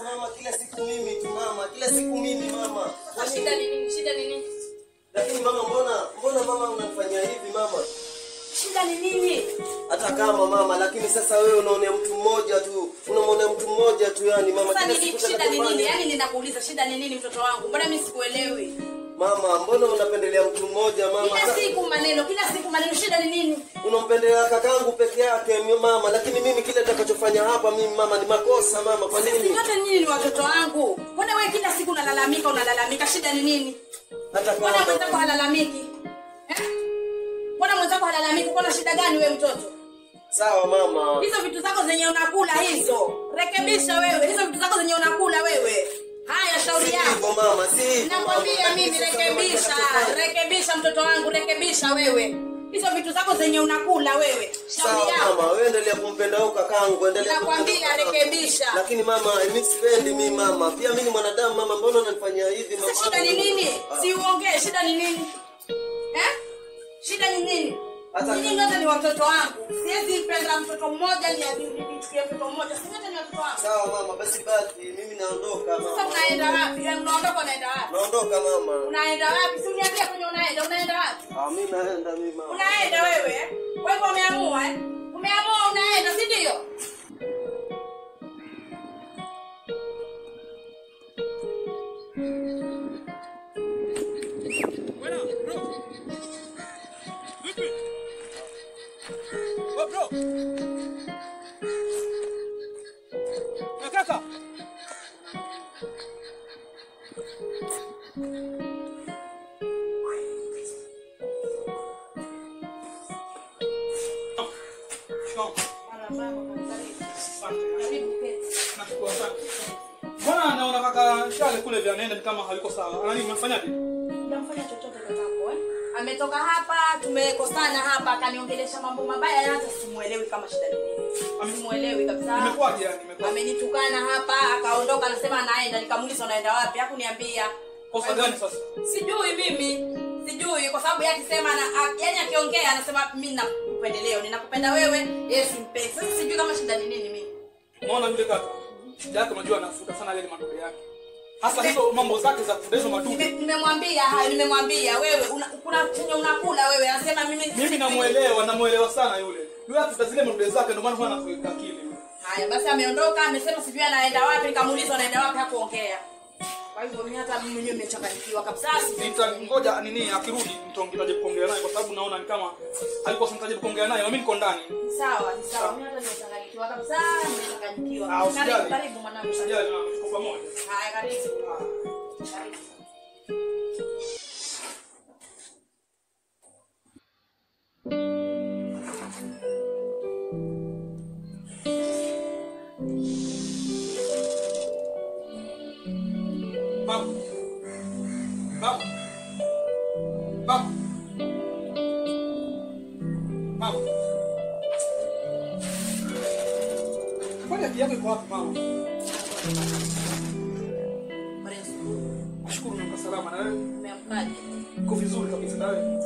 mama, kila siku mimi tu mama, kila siku mimi mama. Sasa shida ni nini? Shida ni nini? Lakini mama, mbona mbona mama unanifanyia hivi mama? Shida ni nini? Hata kama mama, lakini sasa wewe unaonea mtu mmoja tu, unamwonea mtu mmoja tu, yani mama. Sasa kila nini siku shida ni nini? tunakufanya. Yaani ninakuuliza shida ni nini mtoto wangu? Mbona mimi sikuelewi? Mama, mbona unapendelea mtu mmoja mama? Kila siku maneno, kila siku maneno, shida ni nini? Unampendelea kakangu peke yake mi- mama, lakini mimi kile nitakachofanya hapa mimi mama ni makosa mama. Kwa Sisi nini? wote nyinyi ni watoto wangu. Mbona wewe kila siku unalalamika unalalamika? Shida ni nini? Hata Mbona kama mwenzako halalamiki? Eh? Mbona mwenzako halalamiki? Kuna shida gani wewe mtoto? sawa mama. Hizo vitu zako zenye unakula hizo. Rekebisha wewe. Hizo vitu zako zenye unakula wewe. Haya shauri Si yako. hivyo mama, si hivyo, Nakwambia mama. mimi Lakini sasa rekebisha, mama, rekebisha mtoto wangu, rekebisha wewe. Hizo vitu zako zenye unakula wewe. Shauri Sawa yako. mama, wewe endelea kumpenda huyo kakangu, endelea Nakwambia kumpenda huyo kakangu. rekebisha. Lakini mama, mimi sipendi mimi mama. Pia mimi ni mwanadamu mama, mbona unanifanyia hivi mama? Sasa shida ni nini? Ah. Si uongee, shida ni nini? Eh? Shida ni nini? Hata- Nyinyi wote ni watoto wangu. Siwezi mpenda mtoto mmoja ni nichukie mtoto mmoja. Si wote ni watoto wangu. Sawa mama, basi basi, mimi naondoka Sasa mama. unaenda wapi? Eh, Unaondoka unaenda wapi? Naondoka mama. Unaenda wapi? Si uniambie kwenye unaenda, unaenda wapi? Ah, mimi naenda mimi mama. Unaenda wewe? eh? Kwa hivyo umeamua eh? Umeamua unaenda, si ndio? Bwana, bro. Vipi? Oh, bro. Na kaka. Nashukuru sana. Mbona naona kaka Shale kule vya nenda ni kama haliko sawa. Anani mmefanyaje? Hujamfanya chochote kakako eh? Ametoka hapa, tumekosana hapa, akaniongelesha mambo mabaya, hata simuelewi kama shida ni nini. Ame- Simuelewi kabisa. Imekuwaje yani? Imekuwa. Amenitukana hapa, akaondoka, anasema anaenda. Nikamuuliza unaenda wapi? Hakuniambia. Kosa gani sasa? Sijui mimi, sijui kwa sababu yeye akisema na a- yaani akiongea anasema mimi nakupendeleo, ninakupenda wewe, yeye simpendi. Sasa sijui kama shida ni nini mimi. Unaona yule kaka? Shida yake unajua anafuta sana yale madude yake. Hasa hizo mambo zake za kudezo Nime- madude. Nimemwambia hayo, nimemwambia wewe una, kuna chenye unakula wewe, anasema mimi Mimi namuelewa, namuelewa sana yule. Yule afuta zile madude zake ndio maana huwa anakuweka akili. yule. Haya basi, ameondoka amesema sijui anaenda wapi. Nikamuuliza anaenda wapi, hakuongea. Kwa hivyo mimi hata mimi mwenyewe nimechanganyikiwa kabisa. sijui. Nitangoja nini akirudi nitaongea kuongea naye kwa sababu naona ni kama alikuwa sinitaje kuongea naye. na Mimi niko ndani. Ni Sawa, ni sawa. Mimi hata nimechanganyikiwa kabisa, nimechanganyikiwa. Ah, usijali. Karibu, karibu mwanangu. Usijali na tuko pamoja. Haya, karibu. Ah. Karibu. Baba. Baba. Baba. Baba. Kwani akili yako iko wapi mama? Habari ya asubuhi. Nashukuru niko salama na wewe. Umeamkaje? Uko vizuri kabisa na wewe.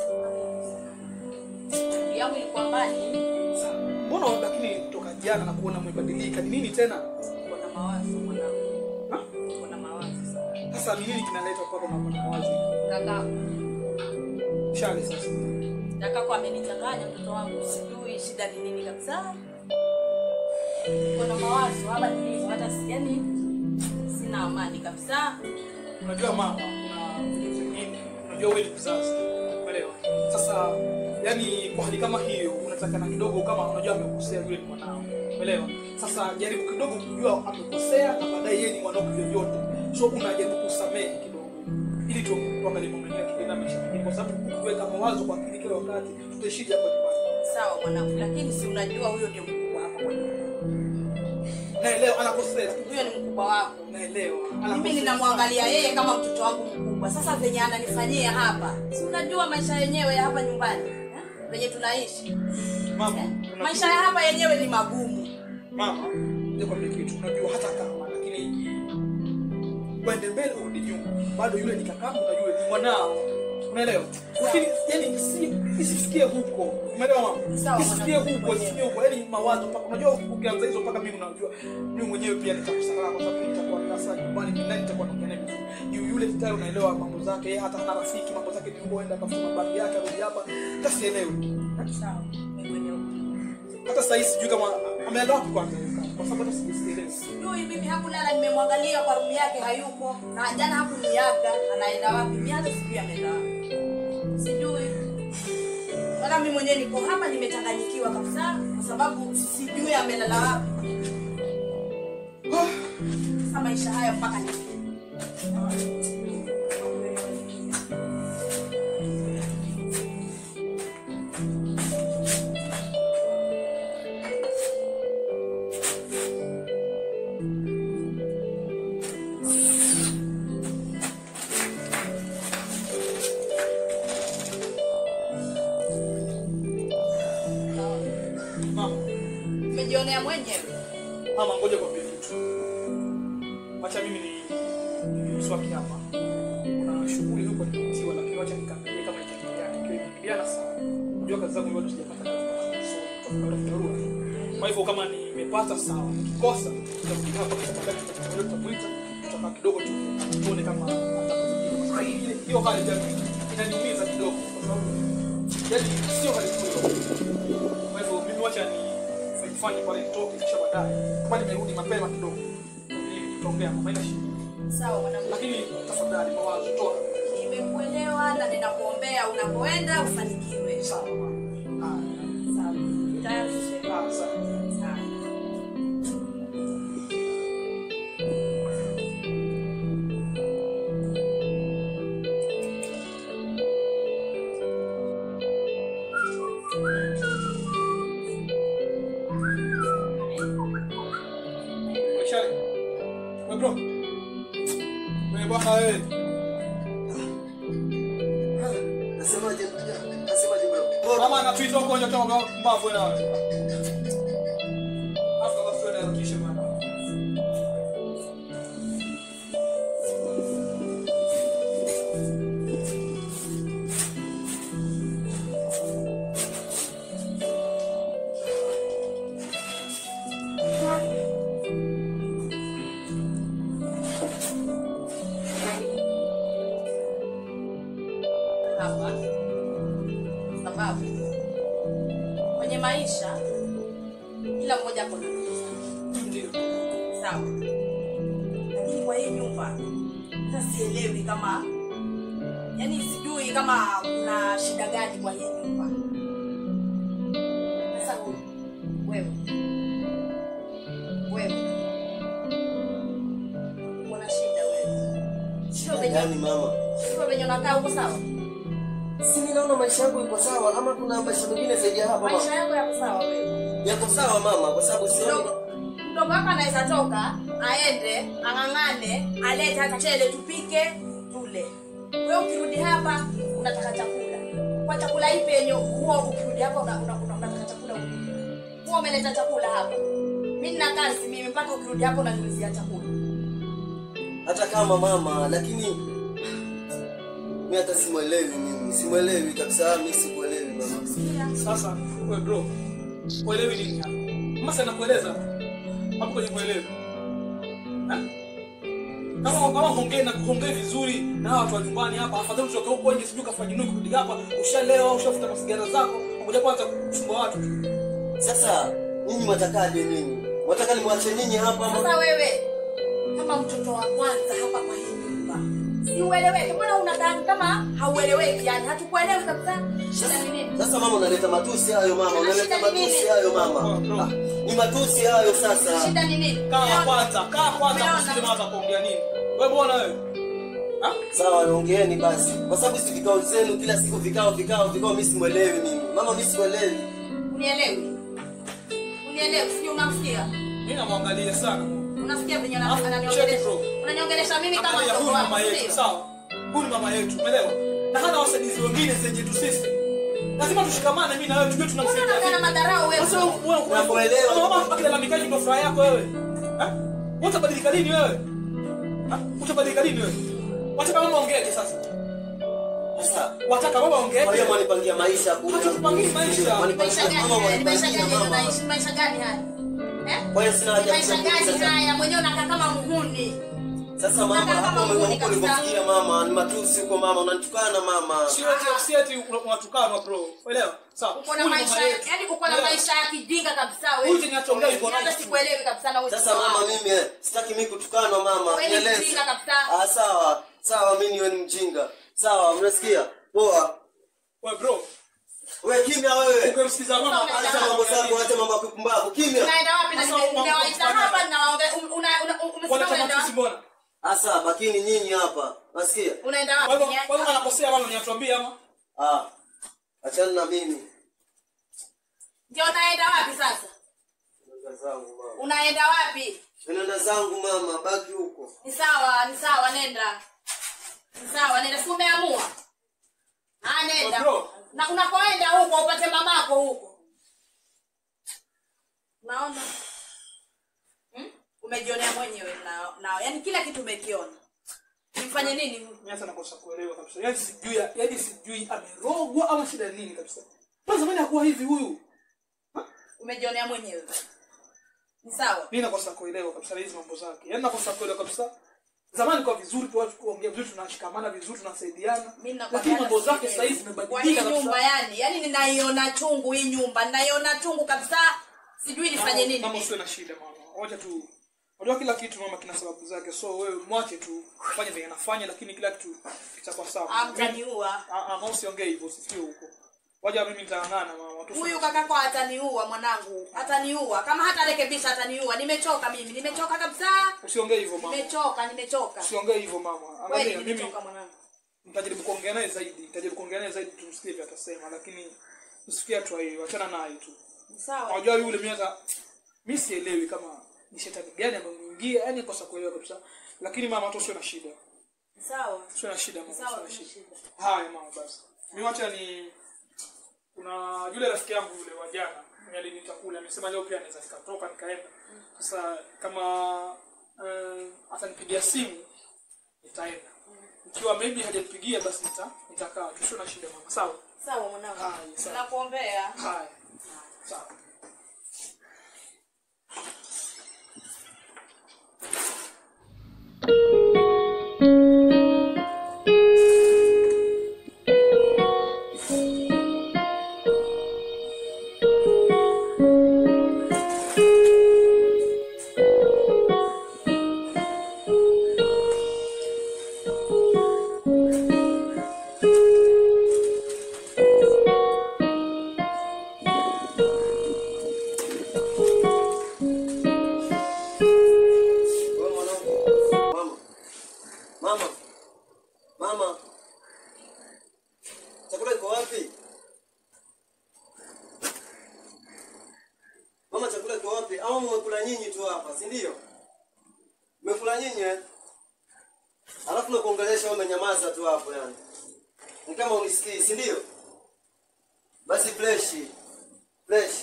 yangu ilikuwa mbali Sasa, Mbona lakini toka jana na kuona umebadilika? Ni nini tena? kuna mawazo mwanangu Ha? kuna mawazo sana Sasa ni nini kinaleta kwako na kuna mawazo? kakako Shale sasa. kakako amenichanganya mtoto wangu sijui shida ni nini kabisa kuna mawazo hapa nilivyo hata si- yani sina amani kabisa Unajua mama, kuna vitu vingine. Unajua wewe ni mzazi. Umeelewa? Sasa yani kwa hali kama hiyo unataka na kidogo kama unajua amekosea yule ni mwanao. Umeelewa? Sasa jaribu kidogo kujua amekosea na baadaye yeye ni mwanao vyovyote. So unajaribu kusamehe kidogo. Ili tu tuangalie mambo mengine tukienda maisha mengine kwa sababu kuweka mawazo kwa akili kila wakati tutaishije hapa nyumbani. sawa mwanangu lakini si unajua huyo ndio mkubwa hapa kwa nyumba. Naelewa anakosea. huyo ni mkubwa wako Naelewa. mimi Anakosea. ninamwangalia yeye kama mtoto wangu mkubwa sasa venye ananifanyia hapa si unajua maisha yenyewe ya hapa nyumbani eh? venye tunaishi Mama, eh? unajua- maisha ya hapa yenyewe ni magumu mama nikwambia kitu unajua hata kama lakini kwende mbele urudi nyuma bado yule ni kakangu na yule ni mwanao Unaelewa? Lakini yani si isifikie huko. Umeelewa mama? Sawa, Isifikie mwanangu, huko, mwenyewe. isifikie huko. Yaani mawazo mpaka unajua ukianza hizo mpaka mimi unajua mimi mwenyewe pia nitakusana kwa sababu nitakuwa sasa nyumbani mimi nani nitakuwa naongea naye vizuri. Yu- Yule tayari unaelewa mambo zake, yeye hata hana rafiki, mambo zake ni huko enda kafuta mabagi yake arudi hapa. Hata sielewi. Sawa, nimekuelewa. Hata sasa hivi sijui kama ameenda wapi kwanza kwa sababu hata sijielewi. Sijui mimi hakulala, nimemwangalia kwa room yake hayuko, na jana hakuniaga, anaenda wapi? Mimi hata sijui ameenda wapi, sijui. Wala mimi mwenyewe niko hapa nimechanganyikiwa kabisa, kwa sababu sijui amelala wapi. Sasa maisha haya mpaka ni Mama, umejionea mwenyewe. mama ngoja kwambie kitu. Acha mimi ni ni mswaki hapa. Kuna shughuli huko nimetiwa lakini acha nikaangalie kama itakimbia. Ikiwa imeingiliana sana. Unajua kazi zangu bado sijapata kazi. So, tutakwenda kutarua. Kwa hivyo kama nimepata sawa, nikikosa nitakuja hapa kwa sababu nitakuja tutamuita tutakaa kidogo tu tuone kama atakuja. Ile- Hiyo hali jamii inaniumiza kidogo kwa sababu yaani sio hali nzuri. Kwa hivyo mimi wacha ni nifanye pale nitoke kisha baadaye. Kama nimerudi mapema kidogo. Ni- Tutaongea mama ina shida. Sawa mwanangu, Lakini tafadhali mawazo toa. nimekuelewa na ninakuombea unapoenda ufanikiwe. Sawa mama. Haya. Sawa, tayarishe. Ah, sawa. Sawa. Shari. Wewe bro. Wewe bwana wewe. Nasemaje ndugu yangu? Nasemaje bro? Mama anatuita huko nje kama mbavu wewe nawe. Afu basi wewe narudishe bwana. hapa sababu kwenye maisha kila mmoja ako na ndoto zake, Ndio. sawa lakini kwa hii nyumba hata sielewi kama yani sijui kama kuna shida gani kwa hii nyumba sasa wewe wewe kuna shida wewe sio venye Yaani mama, sio venye unakaa huko sawa si mimi naona maisha yangu iko sawa ama kuna maisha mengine zaidi ya hapa maisha mama? yako yako sawa wewe Yako sawa mama kwa sababu sioni mdogo mdogo wako anaweza toka aende ang'ang'ane alete hata chele tupike tule wewe ukirudi hapa unataka chakula kwa chakula ipi yenye huo ukirudi hapa una, una, una, unataka chakula upi? huo umeleta chakula hapa mi nina kazi mimi mpaka ukirudi hapa unaniulizia chakula hata kama mama, lakini mimi hata simwelewi mimi. Simwelewi kabisa, mimi sikuelewi mama. sikia Sasa wewe bro, uelewi nini hapa? Mama sana kueleza hapo kwenye kuelewi. Ha? Kama kama hongee na kuongea vizuri na hawa watu wa nyumbani hapa, afadhali utoke huko nje sijui kafanya nini kurudi hapa, ushalewa, ushafuta masigara zako, ngoja kwanza kusumbua watu. Sasa nyinyi mwatakaje nini? Mwataka nimwache nyinyi hapa sasa ama? wewe kama mtoto wa kwanza hapa kwa hii nyumba si ueleweke mbona unakaa kama haueleweki yani hatukuelewi kabisa shida ni nini Sasa mama, unaleta matusi hayo mama, Shida unaleta ni nini? matusi hayo mama. Oh, bro. Ah, Ni matusi hayo sasa. shida ni nini Kaa Umeona? kwanza, kaa kwanza Umeona? msikize hata kuongea nini. Wewe bwana wewe. Ha? Sawa, ongeeni basi, kwa sababu si vikao zenu kila siku, vikao vikao vikao, mimi simwelewi mimi mama, mimi simwelewi. unielewi unielewi sijui unamsikia Mimi namwangalia sana. unasikia venye ana- Alafu, ananiongelesha check bro. unaniongelesha mimi kama Angalia, mtoto huyu wako mama yetu, sio sawa? Huyu ni mama yetu, umeelewa? Na hana wasaidizi wengine zenye tu sisi. Lazima tushikamane mimi na wewe tujue Mbona tunamsaidia. unakaa na vipi. madharau wewe Sasa wewe wewe Nakuelewa. Kama mama akilalamikaje ndio furaha yako wewe? Ha? Utabadilika lini wewe? Ha? Utabadilika lini wewe? Wacha kama mama ongeaje sasa? Sasa wataka baba ongeje kwa hiyo mwanipangia maisha kule. Hatupangii maisha. Mwanipangia maisha mama gani haya? Ni maisha mwanipangia gani mama. unaishi maisha gani haya eh Kwa hiyo sina Ni haja ya maisha kuzungumza gani sasa. haya mwenyewe unakaa kama muhuni Sasa mama, Nataka hapo kama ume- uni huko kabisa. ulipofikia mama, ni matusi huko mama, unanitukana mama. sio eti si eti una- unatukana bro uelewa sawa uko na Huyu ni maisha mama yetu. yani uko na Uelewa? maisha ya kijinga kabisa wewe Huyu kinachongea yuko hata nice. sikuelewi kabisa na wewe Sasa mama, mimi eh, sitaki mimi kutukanwa mama. Wewe ni Nieleze. mjinga kabisa. Ah, sawa. Sawa, mimi niwe ni mjinga. Sawa, mnasikia? Poa. wewe bro Wewe kimya wewe. ukimsikiza mama Acha mambo zako, acha mambo ya kupumbavu. Kimya. unaenda wapi na Sasa nime- uma- nimewaita uma- hapa na waonge- um- una una umesema wanataka unaenda sisi wapi mbona Asa, bakini nyinyi hapa. Nasikia? unaenda kwa hivyo wapi kwa hivyo anakosea mama niatuambie ama Ah. Achana na mimi. ndio unaenda wapi sasa Nenda zangu mama. unaenda wapi Nenda zangu mama, baki huko. ni sawa ni sawa nenda ni sawa nenda si umeamua ah nenda Bro. na unakoenda huko upate mamako huko naona hmm? umejionea mwenyewe na, na yani kila kitu umekiona nimfanye nini mimi hata nakosa kuelewa kabisa yaani sijui yaani sijui amerogwa ama shida ni nini kabisa kwa zamani hakuwa hivi huyu umejionea mwenyewe ni sawa mimi nakosa kuelewa kabisa hizi mambo zake yaani nakosa kuelewa kabisa zamani kwa vizuri tu watu kuongea vizuri tunashikamana vizuri tunasaidiana Mimi nakwambia lakini mambo hata zake sasa hivi sielewi. Kwa hii zimebadilika nyumba kabisa yani yani ninaiona chungu hii nyumba ninaiona chungu kabisa sijui nifanye nini mama mimi. usiwe na shida mama wacha tu unajua kila kitu mama kina sababu zake so wewe mwache tu fanye vile anafanya lakini kila kitu kitakuwa Ah, sawa mtaniua ah ah mama usiongee hivyo usifikie huko waja mimi nitang'ana mama tu huyu kakako ataniua mwanangu ataniua kama hata rekebisha ataniua nimechoka mimi nimechoka kabisa usiongee hivyo mama nimechoka nimechoka usiongee hivyo mama kweli angalia mimi nimechoka mwanangu nitajaribu kuongea naye zaidi nitajaribu kuongea naye zaidi tumsikie vile atasema lakini usifikie hatua hiyo achana naye tu Ni sawa unajua yule mimi hata mimi sielewi kama ni shetani gani amemwingia yani kosa kuelewa kabisa lakini mama tu usiwe na shida Ni sawa usiwe na shida mama sawa usiwe na kuna shida shida haya mama basi mimi wacha ni kuna yule rafiki yangu yule wa jana mwenye aliniita kule amesema leo pia anaweza nikatoka nikaenda sasa kama uh, atanipigia simu nitaenda ikiwa maybe hajanipigia basi nita nitakaa tusio na shida mama sawa sawa mwanangu Haya, sawa. nakuombea haya sawa Wewe mwanangu. Mama. Mama. Mama. Chakula iko wapi? Mama, chakula iko wapi? Au mmekula nyinyi tu hapa, si ndio? Mmekula nyinyi eh? Alafu nakuongelesha wewe umenyamaza tu hapo yani. Ni kama unisikii, si ndio? Basi fresh. Fresh.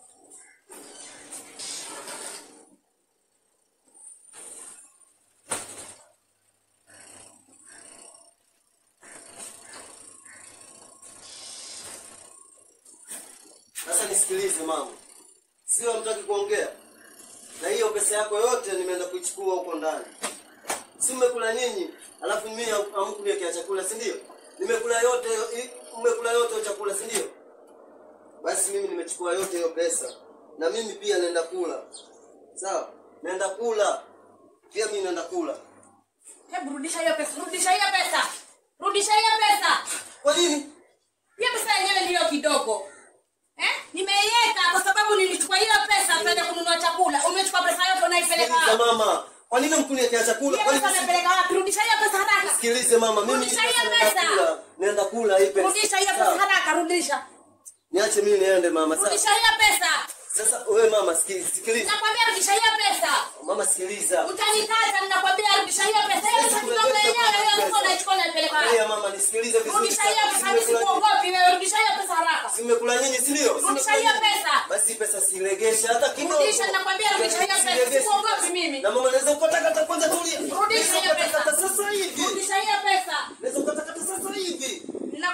Sasa nisikilize mama, sio hamtaki kuongea, na hiyo pesa yako yote nimeenda kuichukua huko ndani. Si mmekula nyinyi, alafu mimi hamkuniwekea chakula, si ndio? Nimekula yote, i- mmekula yote hiyo chakula, si ndio? Basi mimi nimechukua yote hiyo pesa, na mimi pia naenda kula, sawa? Naenda kula pia, mimi naenda kula. hebu rudisha hiyo pesa rudisha hiyo pesa rudisha hiyo pesa Kwa nini? hiyo pesa yenyewe ndiyo kidogo eh? nimeiweka kwa sababu nilichukua hiyo pesa kwenda kununua chakula umechukua pesa yote unaipeleka Sikiliza wapi mama, kwa nini mkuniwekea chakula? hiyo Kwa pesa nini unaipeleka wapi rudisha hiyo pesa haraka Sikilize mama, mimi Rudisha hii hiyo naenda pesa. kula, naenda kula hii pesa. rudisha hiyo Sawa. pesa haraka rudisha Niache mimi niende mama. Sasa rudisha hiyo pesa sasa wewe mama sikiliza, sikiliza. nakwambia rudisha hiyo pesa Mama sikiliza. utanikata ninakwambia rudisha hiyo pesa hiyo pesa kidogo yenyewe hiyo sio unaichukua unaipeleka wapi Haya mama nisikilize vizuri. rudisha hiyo sana. pesa mimi Simekula- sikuogopi wewe rudisha hiyo pesa haraka Simekula nyinyi si ndio? Rudisha hiyo pesa. Basi pesa silegesha hata kidogo. Rudisha, nakwambia rudisha hiyo pesa. Silegesha. Sikuogopi mimi. Na mama naweza ukatakata kwanza tulia. Rudisha hiyo pesa. Ukatakata sasa hivi. rudisha hiyo pesa Naweza ukatakata sasa hivi.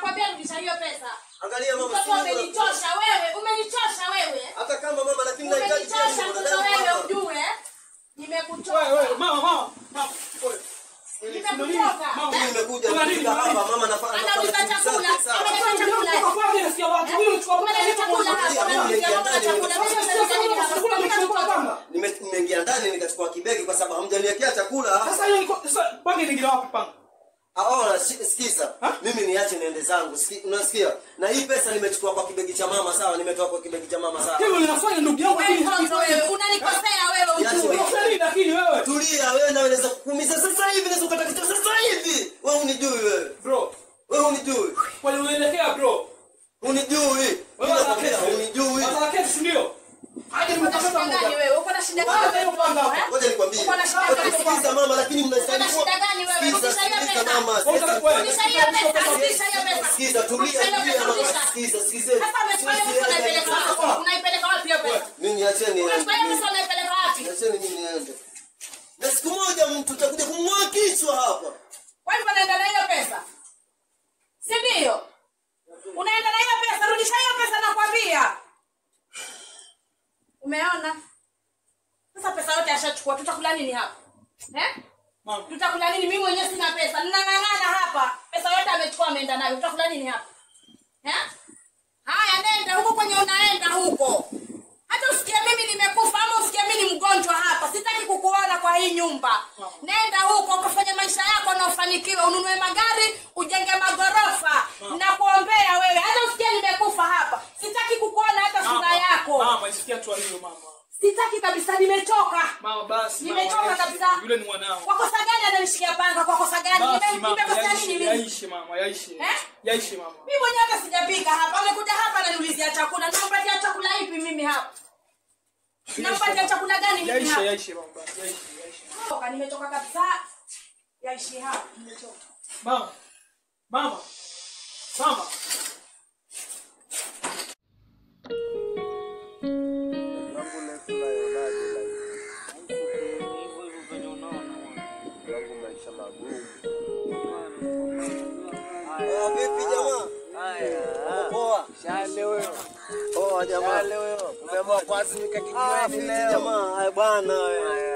rudisha hiyo pesa. Angalia mama, Mtoto si mimi umenichosha wewe, umenichosha wewe. hata kama mama, lakini nahitaji pia Umenichosha mimi mtoto mwanadamu wewe hapa. ujue. Wewe, wewe, Nimekuchosha. mama, mama, mama. Wewe. Nimekuchoka. Mama. Mimi nimekuja Kuna nini? kufika hapa mama, nafanya Anauliza nafanya shughuli chakula. zake, sawa. Ameleta chakula. Kwa kweli nasikia watu. Huyu chukua Umeleta chakula hapa. Umeleta chakula. Chakula. Mimi nimeleta nini hapa? Chakula nimechukua panga. Nime- nimeingia ndani nikachukua kibegi kwa sababu hamjaniwekea chakula. Sasa hiyo niko sasa panga inaingia wapi panga? Aona, sikiza. Ha? Mimi niache niende zangu. Siki- Unasikia? Na hii pesa nimechukua kwa kibegi cha mama, sawa? Nimetoa kwa kibegi cha mama, sawa? Hilo linafanya ndugu yangu Wewe lakini mtoto wewe, unanikosea wewe Yaani ujue. wewe- Unafanya nini lakini wewe? Tulia, wewe na unaweza kukuumiza sasa hivi, naweza kukata kichwa sasa hivi. Wewe unijui wewe. Bro, Wewe unijui. kwani unaelekea bro? Unijui. Mimi nakwambia unijui. Sasa kesi ndio. Aje Uko na shida nimepata gani muda. wewe? Uko na shida Kwanza gani hiyo panga wewe? hapo. Eh? Ngoja nikwambie. Uko na shida Ngoja gani? Sikiza mama, lakini mnastahili Uko na shida gani wewe? Sikiza, Rudisha hiyo sikiza pesa. mama. Ngoja Sikiza. wewe. Rudisha hiyo pesa, rudisha hiyo pesa. Sikiza, tulia, Rudisha hiyo tulia pesa, mama. rudisha. Sikiza, sikizeni. Sasa umechukua hiyo pesa unaipeleka wapi? Unaipeleka wapi hiyo pesa? Mimi niacheni Umechukua hiyo niende. pesa unaipeleka wapi? Niacheni mimi niende. Na siku moja mtu utakuja kumng'oa kichwa hapa. Kwa hivyo unaenda na hiyo pesa? Si ndio? Unaenda na hiyo pesa, rudisha hiyo pesa nakwambia. Umeona? Sasa pesa yote ashachukua, tutakula nini hapa? Eh? Mama. Tutakula nini? Mimi mwenyewe sina pesa. Ninang'ang'ana hapa. Pesa yote amechukua ameenda nayo. Tutakula nini hapa? Eh? Haya nenda huko kwenye unaenda huko. Hata usikie mimi nimekufa ama usikie mimi ni mgonjwa hapa. Sitaki kukuona kwa hii nyumba. Nenda huko ukafanya maisha yako na ufanikiwe, ununue magari, ujenge magorofa. Nakuombea wewe. Hata usikie nimekufa hapa. Sitaki kukuona hata sura yako. Mama, isikia tu hiyo mama. Sitaki kabisa, nimechoka. Mama basi. mama, Nimechoka yaishi. kabisa. Yule ni mwanao. Kwa kosa gani ananishikia panga? Kwa kosa gani? Basi Nime- mama, Nimekosea nini yaishi, mimi? yaishi mama, yaishi. Eh? Yaishi mama. Mimi mwenyewe hata sijapika hapa. Amekuja hapa ananiulizia chakula. Nampatia chakula ipi mimi hapa? Nampatia chakula gani mimi Yaishi, hapa? yaishi mama, basi, yaishi, yaishi. Toka, Nimechoka kabisa. Yaishi hapa. Nimechoka. Mama. Mama. Mama. Ah, vipi jamaa? Poa. Poa jamaa. Ah, vipi jamaa? Haya bwana wewe.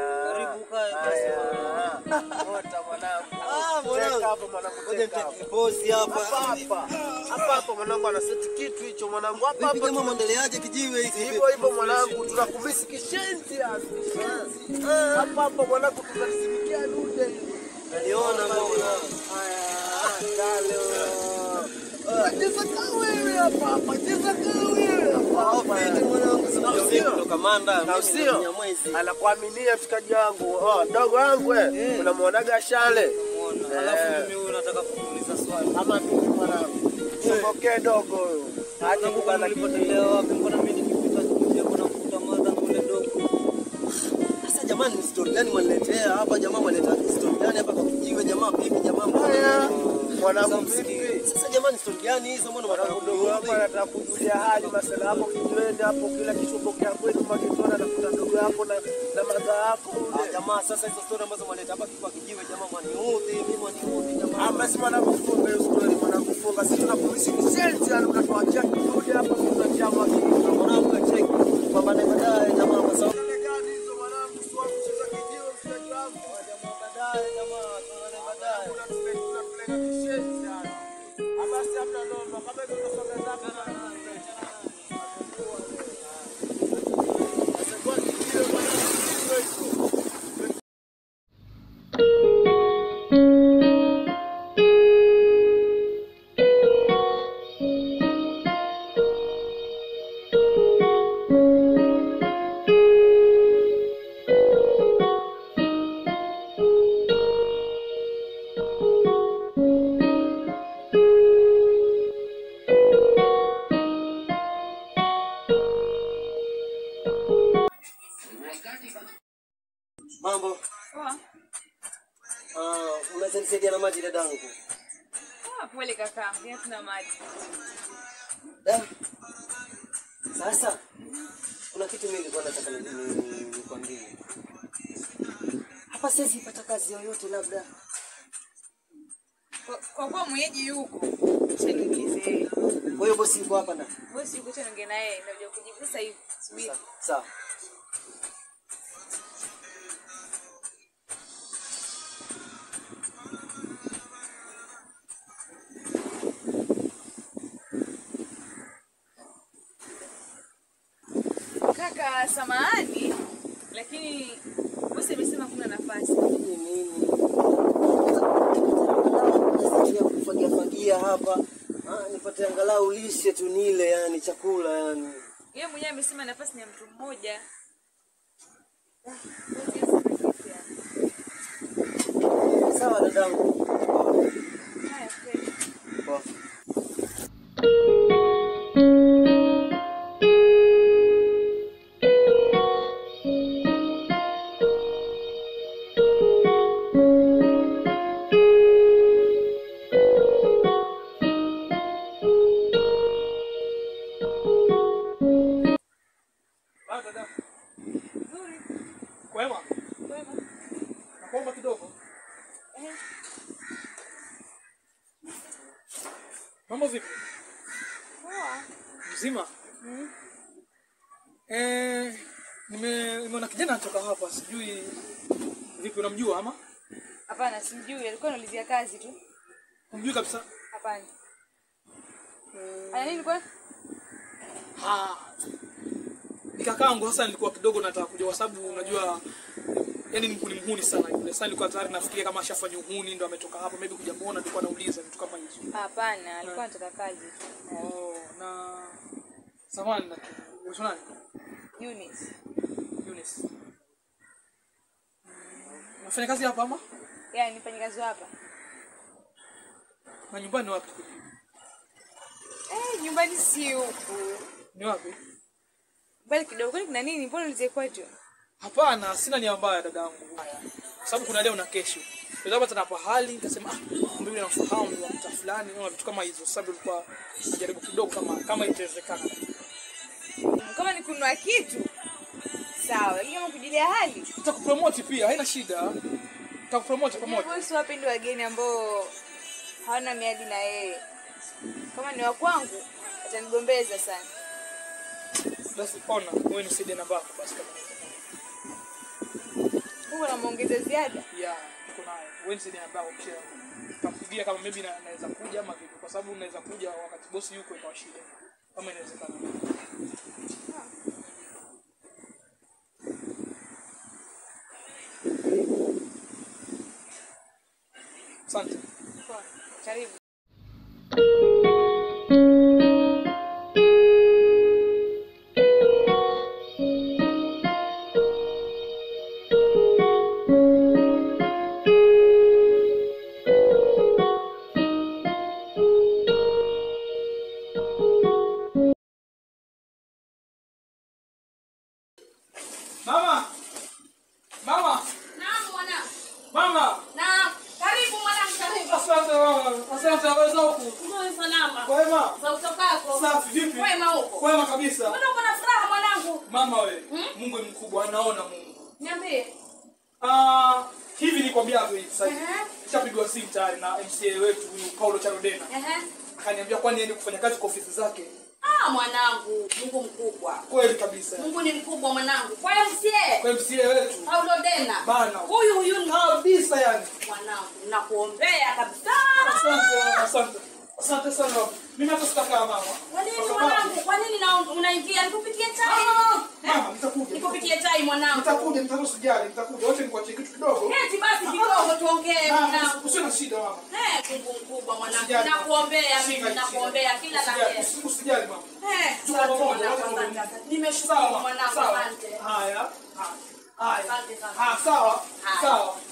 Ah, mwanangu. Ngoja nitake pozi hapa. hapa hapa mwanangu anaseti kitu hicho mwanangu hapa Vipi hapa jamaa, mwendeleaje kijiwe hiki? hivyo hivyo mwanangu tunakumisi kishenzi yani. hapa hapa mwanangu tunasimikia dude Naliona mbona. cheza kaa wewe hapa hapa cheza kaa wewe hapa Ah, hapa vipi mwanangu? Sina Sio. usiku kutoka Manda. na mimi usio ni mwezi. anakuaminia mshikaji wangu oh, dogo wangu eh unamwonaga shale Alafu mimi huyu nataka kumuuliza swali. ama mimi mwanangu sokokee dogo huyo aje Nakumbuka kubana kitu nilipotelea wapi? Mbona mimi nikipita kuja kuna kukuta madha kule dogo. Sasa jamani, ni story gani mwaniletea hapa jamaa? Mwaleta story gani hapa kwa kijiwe jamaa? Vipi jamaa? haya mwanangu Sasa vipi Sasa jamani, story gani hizo? Mbona mwanangu mwanangu dogo wako anataka kujulia hali masala hapo kijiweni hapo kila kishobokea kwenu makitona nakuta dogo yako na na madha yako Ah, jamaa, sasa hizo story ambazo mwaleta hapa kwa kijiwe jamaa, mwaniudhi mimi, mwaniudhi jamaa. Ah, basi mwanangu funga hiyo story mwanangu funga sisi tunakumisi kishenzi yani unatuachia kidude hapa tunatia makini Mwanangu kacheki. Pambane baadaye jamaa, kwa sababu gani hizo mwanangu sio kucheza kijiwe mshikaji wangu jamaa baadaye jamaa, tuonane baadaye. tunapeleka kishenzi yani Ah, basi hamna noma kama hizo tunasonga zako Mambo. Ah, unaweza nisaidia na maji dadangu? Ah, pole kaka, mimi tuna maji. Eh. Sasa kuna kitu mimi nilikuwa nataka ni- ni- nikwambie. Hapa siwezi pata kazi yoyote labda. Kwa- Kwa kuwa mwenyeji yuko. acha niulize wewe. Kwa hiyo bosi yuko hapa ndani. Bosi yuko tena ongea na yeye ndio kujibu sasa hivi. Subiri. Sawa. Sawa. Kaka, samahani lakini bosi amesema kuna nafasi. Ni nini? Nasikia kufagia fagia hapa. Ah, nipate angalau lishe tu nile yani chakula yani. Yeye mwenyewe amesema nafasi ni ya mtu mmoja. Ah, bosi asifikie. Sawa dadangu. Haya, kweli. Poa. Ah, dada. Kwema? Nakuomba kidogo. Mambo vipi? Mzima? Eh, nime nimeona kijana anatoka hapa, sijui vipi unamjua ama? Hapana, simjui, alikuwa anaulizia kazi tu. Unamjui kabisa? Hapana. Ana nini kwa? Ah. Ni kakaangu sasa nilikuwa kidogo nataka kujua kwa sababu unajua yani ni mhuni mhuni sana yule. Sasa nilikuwa tayari nafikiria kama ashafanya uhuni ndo ametoka hapo maybe kuja muona nilikuwa nauliza vitu kama hizo. Hapana, alikuwa anataka kazi tu. Oh, na samani na unaitwa nani? Eunice. Eunice. Mm, Unafanya kazi hapa ama? Yaani ni mfanyikazi wa hapa. Na nyumbani ni wapi? Eh, nyumbani si huku. Ni wapi? Bali kidogo kwani kuna nini? Mbona ulizie kwetu? Hapana, sina nia mbaya dadangu. Haya. Kwa sababu kuna leo na kesho. Ndio hapa tena pahali nikasema ah, kumbe yule namfahamu ni wa mtaa fulani au vitu kama hizo. Sasa nilikuwa najaribu kidogo kama kama itawezekana. Kama ni kununua kitu. Sawa, lakini kama kujulia hali. Nitakupromote pia, haina shida. Nitakupromote pamoja. Bosi wapendi wageni ambao hawana miadi na yeye. Kama ni wa kwangu, atanigombeza sana. Basi ona, wewe nisaidie namba yako basi kama Huko na muongeza ziada. ya niko nayo. Wewe nisaidie namba yako kisha nitampigia kama maybe na, naweza kuja ama vipi kwa sababu unaweza kuja wakati bosi yuko ikawa shida. Kama inawezekana. Asante. Poa. Karibu. Mama! Mama! Naam mwana. Mama! Naam. Karibu mwanangu karibu. Asante mama. Asante waweza huku. Ndio salama. Kwema. Za utokako. Safi vipi? Kwema huko. Kwema kabisa. Mbona uko na furaha mwanangu? Mama we, Mungu ni mkubwa, anaona Mungu. Niambie. Ah, hivi nikwambia hapo hivi sasa. Ehe. Nishapigwa simu tayari na MCA wetu huyu Paulo Charodena. Ehe. Akaniambia kwani niende kufanya kazi kwa ofisi zake. Ah mwanangu, Mungu mkubwa. Kweli kabisa. Mungu ni mkubwa mwanangu. Kwa hiyo msie. Kwa MCA wetu. Paulo Dena. Bana. Huyu huyu ni Kabisa yani. mwanangu. Nakuombea kabisa. Asante, asante. Asante sana. Mimi hata sitakaa mama. Kwa nini Kwa sababu- mwanangu? Kwa nini na unaingia? Nikupikie chai. Mama, nitakuja. Nikupikie chai mwanangu. Nitakuja, nitakuja usijali, nitakuja. Wacha nikuachie kitu kidogo. Eti basi kidogo tuongee Ah, mwanangu. Usiwe na shida mama. Eh, Mungu mkubwa mwanangu. Usijali. Nakuombea mimi, Usijali, nakuombea kila la usijali, heri. usi- Usijali mama. Eh, Tuko asante pamoja, mwanangu, wote asante, pamoja. asante. Nimeshukuru Sawa, mwanangu, sawa. asante. Haya, haya. Haya. Asante sana. Ah, sawa, Haya. sawa.